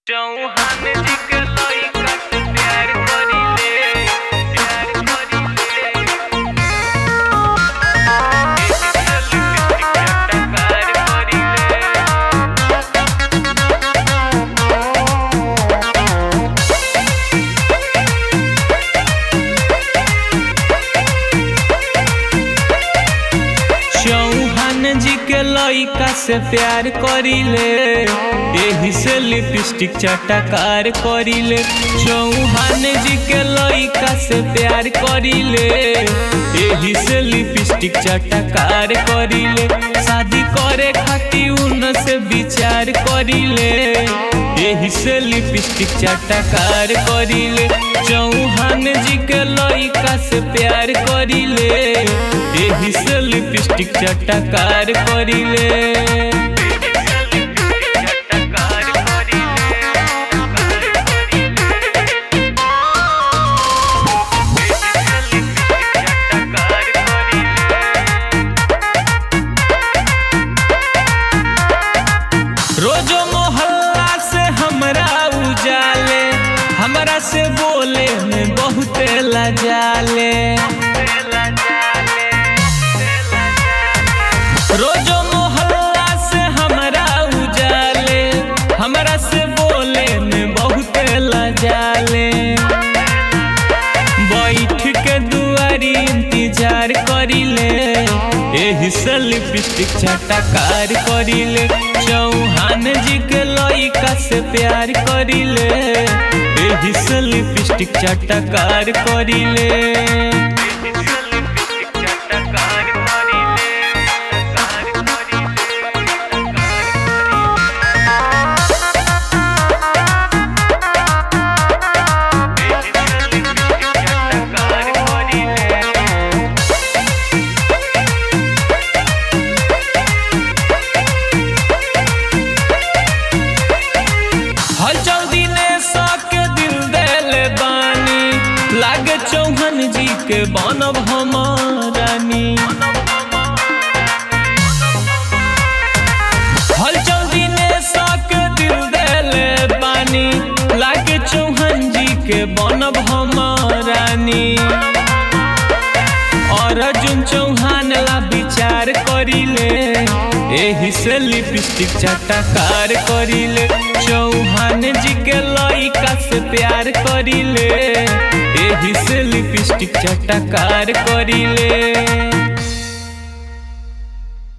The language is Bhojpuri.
चौहान जी के लइका से प्यार करीले प्यार करीले प्यार करीले चौहान जी के लइका से प्यार करीले एही से लिपस्टिक चटकार करीले चौहान जी के लइका से प्यार करीले एही से लिपस्टिक चटकार करीले शादी करे खातिर उन से विचार करीले एही से लिपस्टिक चटकार करीले चौहान जी के लइका से प्यार करीले एही से लिपस्टिक चटकार करीले रोजो मोहल्ला से हमरा उजाले हमरा से बोले में बहुते लजाले रोजो मोहल्ला से हमरा उजाले हमरा से बोले में बहुते लजाले बैठ के दुआरी इंतजार करिले एही से लिपस्टिक छटकार करिले चौहान जी के लइका से प्यार करिले एही से लिपस्टिक छटकार करिले हर जल्दी ने सके दिल देले बानी लागे चौहान जी के बनब हमारानी हर जल्दी ने सके दिल देले बानी लागे चौहान जी के बनब हमारानी और अर्जुन चौहान ला विचार करिले एही से लिपस्टिक चटकार करिले चौहान जी के लइका से प्यार करिले एही से लिपस्टिक चटकार करिले